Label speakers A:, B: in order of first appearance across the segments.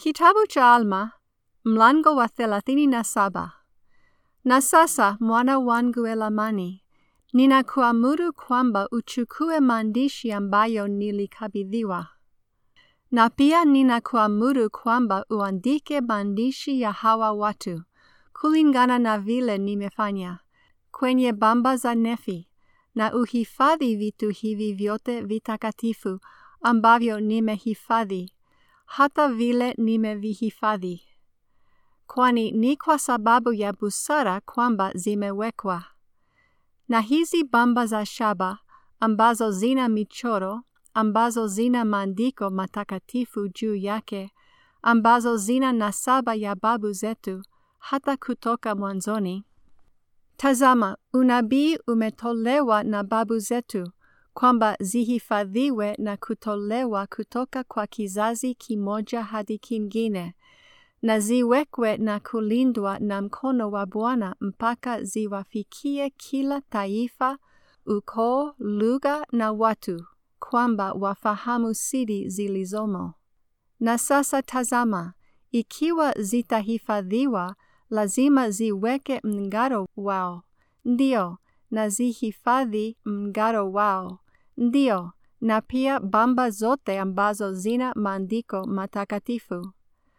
A: Kitabu cha Alma, mlango wa thelathini na saba. Na sasa mwana wangu Elamani, ninakuamuru kwamba uchukue maandishi ambayo nilikabidhiwa. Na pia ninakuamuru kwamba uandike maandishi ya hawa watu, kulingana na vile nimefanya, kwenye bamba za Nefi, na uhifadhi vitu hivi vyote vitakatifu ambavyo nimehifadhi, hata vile nimevihifadhi. Kwani ni kwa sababu ya busara kwamba zimewekwa. Na hizi bamba za shaba ambazo zina michoro, ambazo zina maandiko matakatifu juu yake, ambazo zina nasaba ya babu zetu hata kutoka mwanzoni. Tazama, unabii umetolewa na babu zetu kwamba zihifadhiwe na kutolewa kutoka kwa kizazi kimoja hadi kingine, na ziwekwe na kulindwa na mkono wa Bwana mpaka ziwafikie kila taifa, ukoo, lugha na watu, kwamba wafahamu siri zilizomo. Na sasa tazama, ikiwa zitahifadhiwa, lazima ziweke mngaro wao, ndio, na zihifadhi mngaro wao, ndio, na pia bamba zote ambazo zina maandiko matakatifu.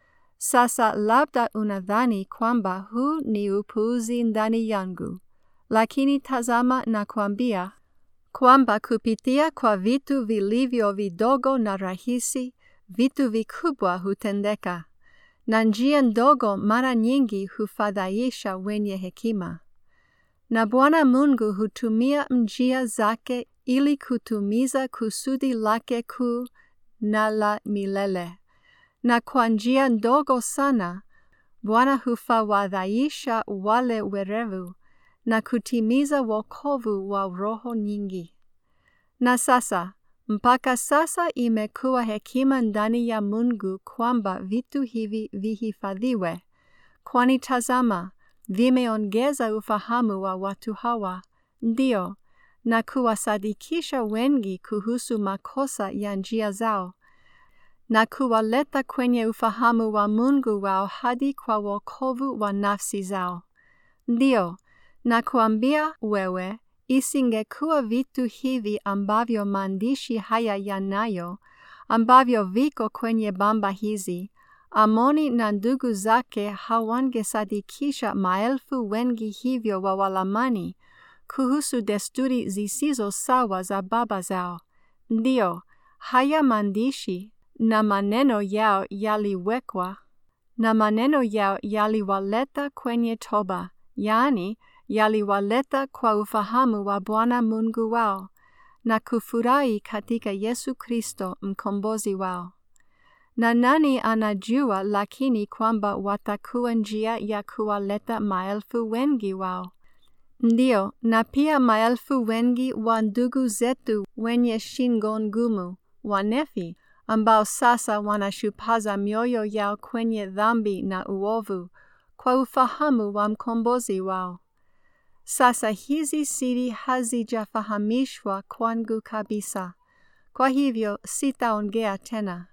A: Sasa labda unadhani kwamba huu ni upuuzi ndani yangu, lakini tazama na kuambia kwamba kupitia kwa vitu vilivyo vidogo na rahisi, vitu vikubwa hutendeka, na njia ndogo mara nyingi hufadhaisha wenye hekima. Na Bwana Mungu hutumia njia zake ili kutumiza kusudi lake kuu na la milele. Na kwa njia ndogo sana, Bwana hufawadhaisha wale werevu na kutimiza wokovu wa roho nyingi. Na sasa, mpaka sasa imekuwa hekima ndani ya Mungu kwamba vitu hivi vihifadhiwe, kwani tazama, vimeongeza ufahamu wa watu hawa, ndio, na kuwasadikisha wengi kuhusu makosa ya njia zao, na kuwaleta kwenye ufahamu wa Mungu wao hadi kwa wokovu wa nafsi zao. Ndio, na kuambia wewe, isingekuwa vitu hivi ambavyo maandishi haya yanayo, ambavyo viko kwenye bamba hizi, Amoni na ndugu zake hawangesadikisha maelfu wengi hivyo wa Walamani kuhusu desturi zisizo sawa za baba zao. Ndio, haya maandishi na maneno yao yaliwekwa, na maneno yao yaliwaleta kwenye toba, yaani yaliwaleta kwa ufahamu wa Bwana Mungu wao, na kufurahi katika Yesu Kristo mkombozi wao. Na nani anajua lakini kwamba watakuwa njia ya kuwaleta maelfu wengi wao? Ndio, na pia maelfu wengi wa ndugu zetu wenye shingo ngumu, wanefi, ambao sasa wanashupaza mioyo yao kwenye dhambi na uovu, kwa ufahamu wa mkombozi wao. Sasa hizi siri hazijafahamishwa kwangu kabisa, kwa hivyo sitaongea tena.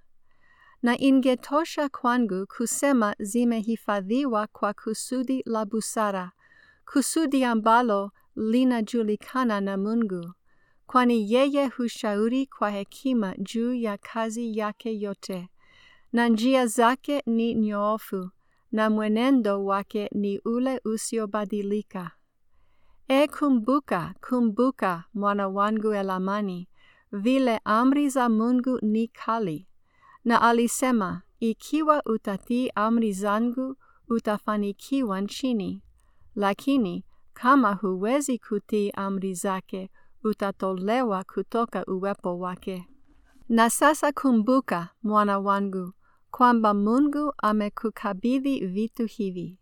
A: Na ingetosha kwangu kusema zimehifadhiwa kwa kusudi la busara, kusudi ambalo linajulikana na Mungu, kwani yeye hushauri kwa hekima juu ya kazi yake yote, na njia zake ni nyoofu, na mwenendo wake ni ule usiobadilika. E, kumbuka, kumbuka, mwana wangu Elamani, vile amri za Mungu ni kali. Na alisema, ikiwa utatii amri zangu, utafanikiwa nchini. Lakini, kama huwezi kutii amri zake, utatolewa kutoka uwepo wake. Na sasa kumbuka, mwana wangu, kwamba Mungu amekukabidhi vitu hivi,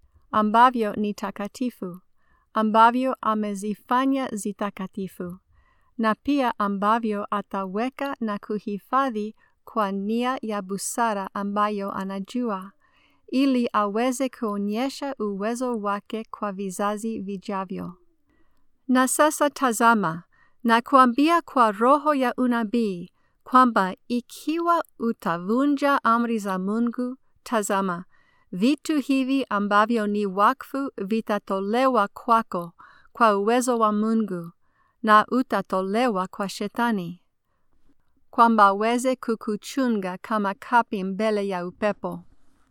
A: ambavyo ni takatifu, ambavyo amezifanya zitakatifu, na pia ambavyo ataweka na kuhifadhi kwa nia ya busara ambayo anajua, ili aweze kuonyesha uwezo wake kwa vizazi vijavyo. Na sasa tazama, na kuambia kwa roho ya unabii kwamba ikiwa utavunja amri za Mungu tazama, vitu hivi ambavyo ni wakfu vitatolewa kwako kwa uwezo wa Mungu na utatolewa kwa Shetani, kwamba aweze kukuchunga kama kapi mbele ya upepo.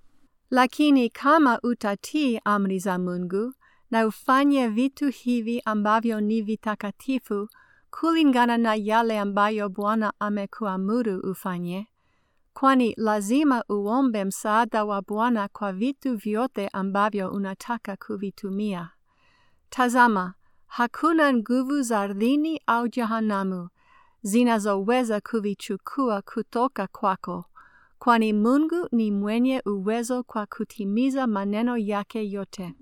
A: Lakini kama utatii amri za Mungu na ufanye vitu hivi ambavyo ni vitakatifu kulingana na yale ambayo Bwana amekuamuru ufanye, kwani lazima uombe msaada wa Bwana kwa vitu vyote ambavyo unataka kuvitumia. Tazama, hakuna nguvu za ardhini au jehanamu zinazoweza kuvichukua kutoka kwako, kwani Mungu ni mwenye uwezo kwa kutimiza maneno yake yote.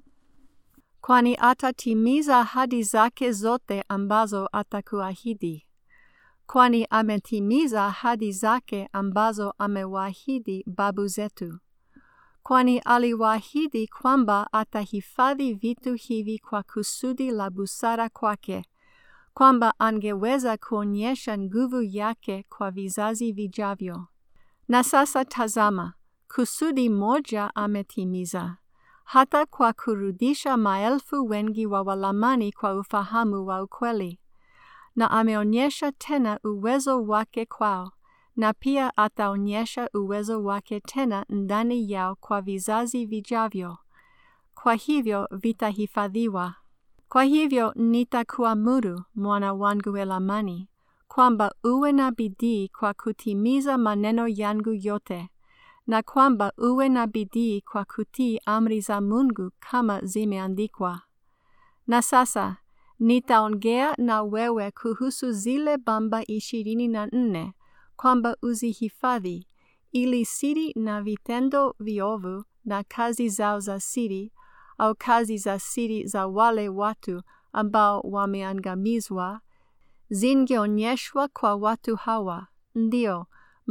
A: Kwani atatimiza ahadi zake zote ambazo atakuahidi. Kwani ametimiza ahadi zake ambazo amewaahidi babu zetu. Kwani aliwaahidi kwamba atahifadhi vitu hivi kwa kusudi la busara kwake, kwamba angeweza kuonyesha nguvu yake kwa vizazi vijavyo. Na sasa tazama, kusudi moja ametimiza, hata kwa kurudisha maelfu wengi wa Walamani kwa ufahamu wa ukweli. Na ameonyesha tena uwezo wake kwao, na pia ataonyesha uwezo wake tena ndani yao kwa vizazi vijavyo. Kwa hivyo vitahifadhiwa. Kwa hivyo nitakuamuru, mwana wangu Elamani, kwamba uwe na bidii kwa kutimiza maneno yangu yote, na kwamba uwe na bidii kwa kutii amri za Mungu kama zimeandikwa. Na sasa nitaongea na wewe kuhusu zile bamba ishirini na nne kwamba uzihifadhi, ili siri na vitendo viovu na kazi zao za siri au kazi za siri za wale watu ambao wameangamizwa zingeonyeshwa kwa watu hawa, ndio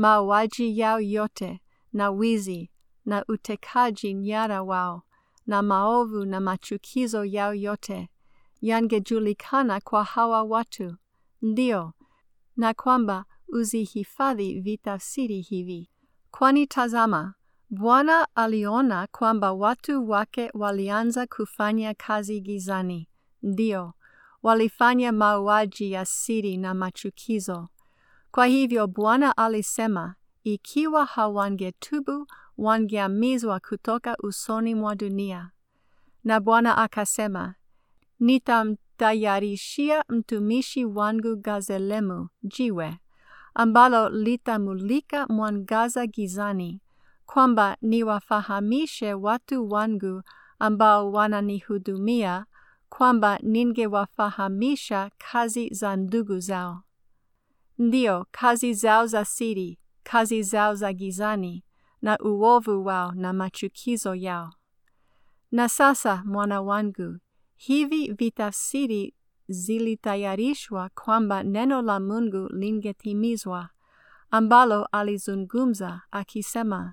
A: mauaji yao yote na wizi na utekaji nyara wao na maovu na machukizo yao yote yangejulikana kwa hawa watu, ndio, na kwamba uzihifadhi vitafsiri hivi. Kwani tazama, Bwana aliona kwamba watu wake walianza kufanya kazi gizani, ndio, walifanya mauaji ya siri na machukizo. Kwa hivyo Bwana alisema, ikiwa hawangetubu, wangeamizwa kutoka usoni mwa dunia. Na Bwana akasema, nitamtayarishia mtumishi wangu Gazelemu jiwe, ambalo litamulika mwangaza gizani, kwamba niwafahamishe watu wangu ambao wananihudumia, kwamba ningewafahamisha kazi za ndugu zao. Ndio, kazi zao za siri, kazi zao za gizani, na uovu wao na machukizo yao. Na sasa, mwana wangu, hivi vitafsiri zilitayarishwa kwamba neno la Mungu lingetimizwa, ambalo alizungumza akisema,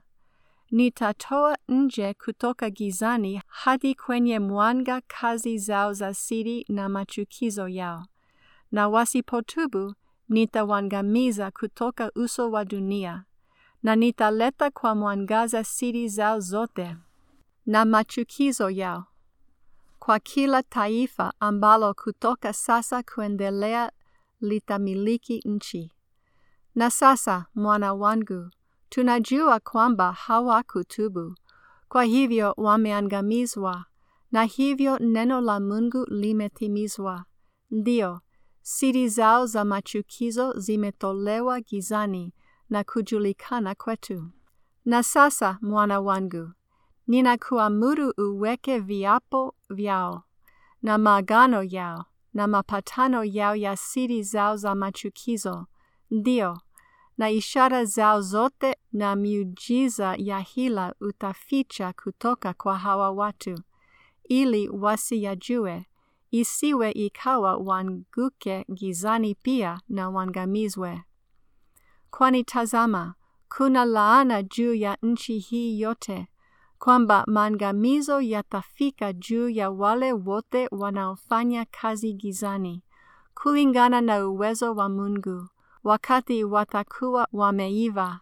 A: nitatoa nje kutoka gizani hadi kwenye mwanga kazi zao za siri na machukizo yao, na wasipotubu nitawangamiza kutoka uso wa dunia, na nitaleta kwa mwangaza siri zao zote na machukizo yao kwa kila taifa ambalo kutoka sasa kuendelea litamiliki nchi. Na sasa, mwana wangu, tunajua kwamba hawakutubu, kwa hivyo wameangamizwa, na hivyo neno la Mungu limetimizwa. Ndio, siri zao za machukizo zimetolewa gizani na kujulikana kwetu. Na sasa, mwana wangu, ninakuamuru uweke viapo vyao na maagano yao na mapatano yao ya siri zao za machukizo, ndio, na ishara zao zote na miujiza ya hila utaficha kutoka kwa hawa watu, ili wasiyajue, isiwe ikawa wanguke gizani pia na wangamizwe. Kwani tazama, kuna laana juu ya nchi hii yote, kwamba maangamizo yatafika juu ya wale wote wanaofanya kazi gizani, kulingana na uwezo wa Mungu, wakati watakuwa wameiva,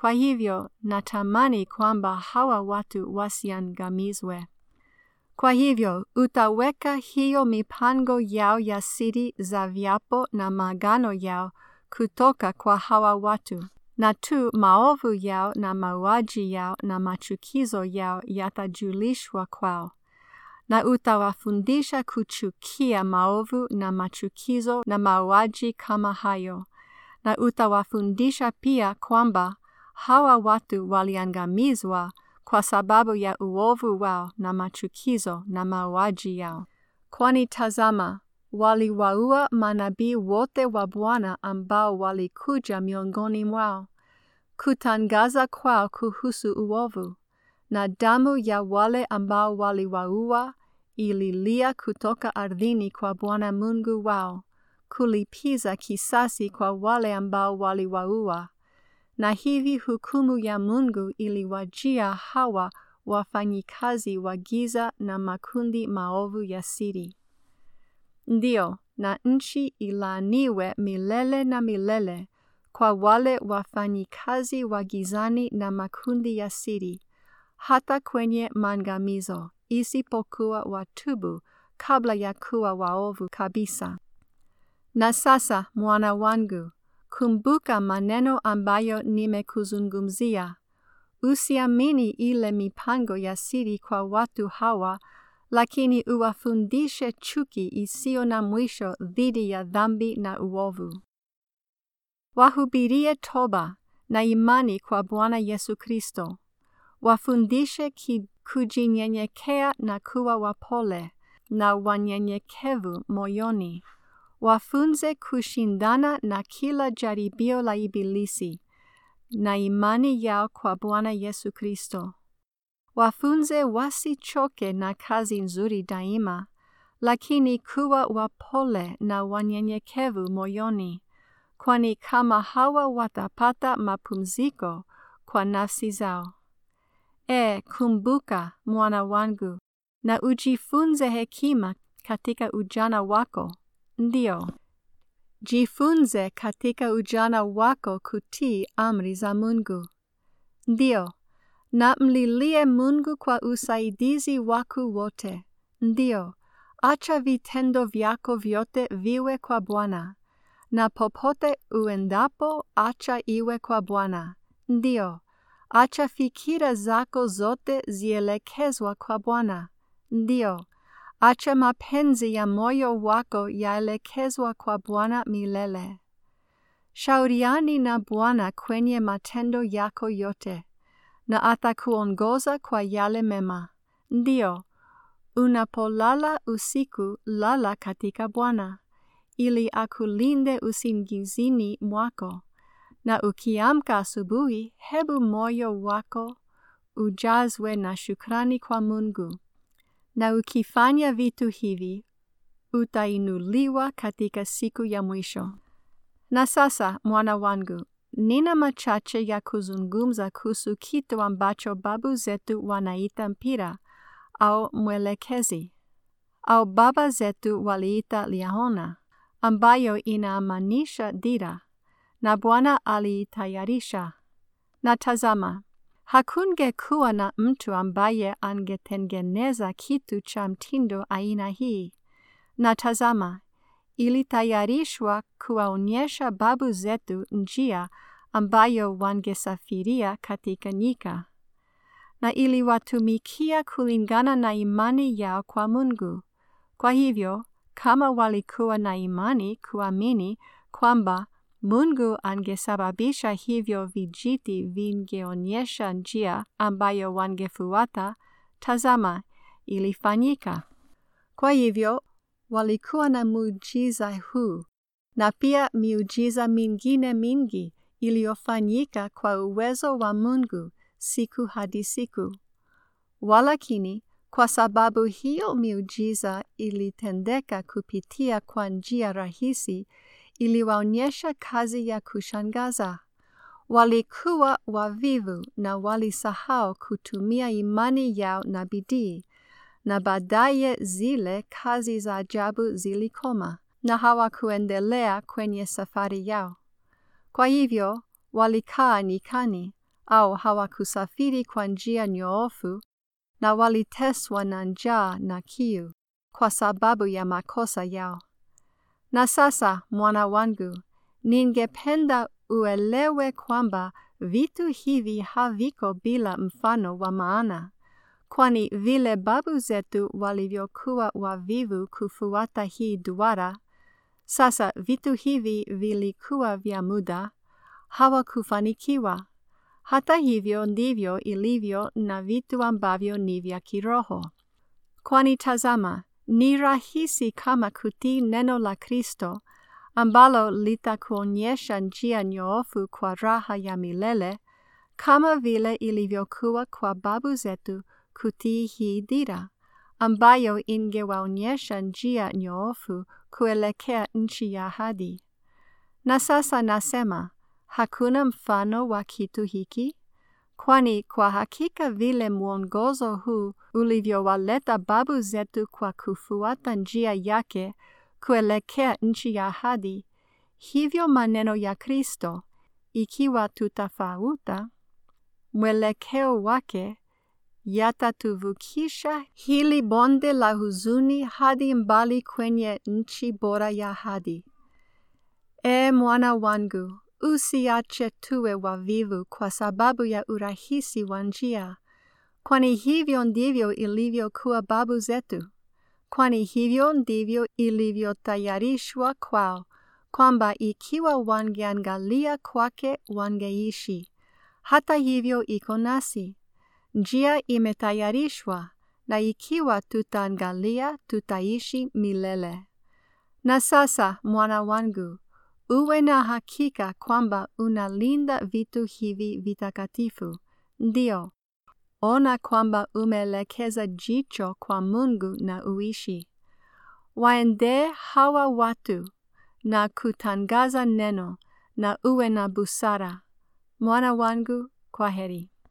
A: Kwa hivyo natamani kwamba hawa watu wasiangamizwe. Kwa hivyo utaweka hiyo mipango yao ya siri za viapo na maagano yao kutoka kwa hawa watu, na tu maovu yao na mauaji yao na machukizo yao yatajulishwa kwao, na utawafundisha kuchukia maovu na machukizo na mauaji kama hayo, na utawafundisha pia kwamba hawa watu waliangamizwa kwa sababu ya uovu wao na machukizo na mauaji yao. Kwani tazama, waliwaua manabii wote wa Bwana ambao walikuja miongoni mwao kutangaza kwao kuhusu uovu, na damu ya wale ambao waliwaua ililia kutoka ardhini kwa Bwana Mungu wao, kulipiza kisasi kwa wale ambao waliwaua na hivi hukumu ya Mungu iliwajia hawa wafanyikazi wa giza na makundi maovu ya siri. Ndiyo, na nchi ilaaniwe milele na milele kwa wale wafanyikazi wa gizani na makundi ya siri, hata kwenye maangamizo, isipokuwa watubu kabla ya kuwa waovu kabisa. Na sasa, mwana wangu, kumbuka maneno ambayo nimekuzungumzia. Usiamini ile mipango ya siri kwa watu hawa, lakini uwafundishe chuki isiyo na mwisho dhidi ya dhambi na uovu. Wahubirie toba na imani kwa Bwana Yesu Kristo. Wafundishe kujinyenyekea na kuwa wapole na wanyenyekevu moyoni wafunze kushindana na kila jaribio la Ibilisi na imani yao kwa Bwana Yesu Kristo. Wafunze wasichoke na kazi nzuri daima, lakini kuwa wapole na wanyenyekevu moyoni, kwani kama hawa watapata mapumziko kwa nafsi zao. E, kumbuka mwana wangu, na ujifunze hekima katika ujana wako. Ndiyo, jifunze katika ujana wako kutii amri za Mungu. Ndiyo, na mlilie Mungu kwa usaidizi wako wote. Ndiyo, acha vitendo vyako vyote viwe kwa Bwana, na popote uendapo acha iwe kwa Bwana. Ndiyo, acha fikira zako zote zielekezwa kwa Bwana. Ndiyo, acha mapenzi ya moyo wako yaelekezwa kwa Bwana milele. Shauriani na Bwana kwenye matendo yako yote, na atakuongoza kwa yale mema. Ndiyo, unapolala usiku, lala katika Bwana, ili akulinde usingizini mwako, na ukiamka asubuhi, hebu moyo wako ujazwe na shukrani kwa Mungu na ukifanya vitu hivi utainuliwa katika siku ya mwisho. Na sasa, mwana wangu, nina machache ya kuzungumza kuhusu kitu ambacho babu zetu wanaita mpira au mwelekezi, au baba zetu waliita liahona, ambayo inaamanisha dira, na Bwana aliitayarisha. Na tazama, hakungekuwa na mtu ambaye angetengeneza kitu cha mtindo aina hii. Na tazama, ilitayarishwa kuwaonyesha babu zetu njia ambayo wangesafiria katika nyika, na iliwatumikia kulingana na imani yao kwa Mungu. Kwa hivyo, kama walikuwa na imani kuamini kwamba Mungu angesababisha hivyo vijiti vingeonyesha njia ambayo wangefuata, tazama, ilifanyika. Kwa hivyo, walikuwa na muujiza huu, na pia miujiza mingine mingi iliyofanyika kwa uwezo wa Mungu siku hadi siku. Walakini, kwa sababu hiyo miujiza ilitendeka kupitia kwa njia rahisi, iliwaonyesha kazi ya kushangaza. Walikuwa wavivu na walisahau kutumia imani yao na bidii, na baadaye zile kazi za ajabu zilikoma na hawakuendelea kwenye safari yao. Kwa hivyo walikaa nyikani, au hawakusafiri kwa njia nyoofu na waliteswa na njaa na kiu kwa sababu ya makosa yao. Na sasa, mwana wangu, ningependa uelewe kwamba vitu hivi haviko bila mfano wa maana, kwani vile babu zetu walivyokuwa wavivu kufuata hii duara, sasa vitu hivi vilikuwa vya muda, hawakufanikiwa. Hata hivyo ndivyo ilivyo na vitu ambavyo ni vya kiroho. Kwani tazama, ni rahisi kama kutii neno la Kristo ambalo litakuonyesha njia nyoofu kwa raha ya milele, kama vile ilivyokuwa kwa babu zetu kutii hii dira, ambayo ingewaonyesha njia nyoofu kuelekea nchi ya ahadi. Na sasa nasema, hakuna mfano wa kitu hiki? Kwani kwa hakika vile mwongozo huu ulivyowaleta babu zetu kwa kufuata njia yake kuelekea nchi ya ahadi, hivyo maneno ya Kristo, ikiwa tutafauta mwelekeo wake, yatatuvukisha hili bonde la huzuni hadi mbali kwenye nchi bora ya ahadi. E mwana wangu, usiache tuwe wavivu kwa sababu ya urahisi wa njia, kwani hivyo ndivyo ilivyokuwa babu zetu, kwani hivyo ndivyo ilivyotayarishwa kwao, kwamba ikiwa wangeangalia kwake wangeishi. Hata hivyo iko nasi, njia imetayarishwa, na ikiwa tutaangalia tutaishi milele. Na sasa, mwana wangu, uwe na hakika kwamba unalinda vitu hivi vitakatifu. Ndio, ona kwamba umeelekeza jicho kwa Mungu na uishi. Waendee hawa watu na kutangaza neno na uwe na busara. Mwana wangu, kwa heri.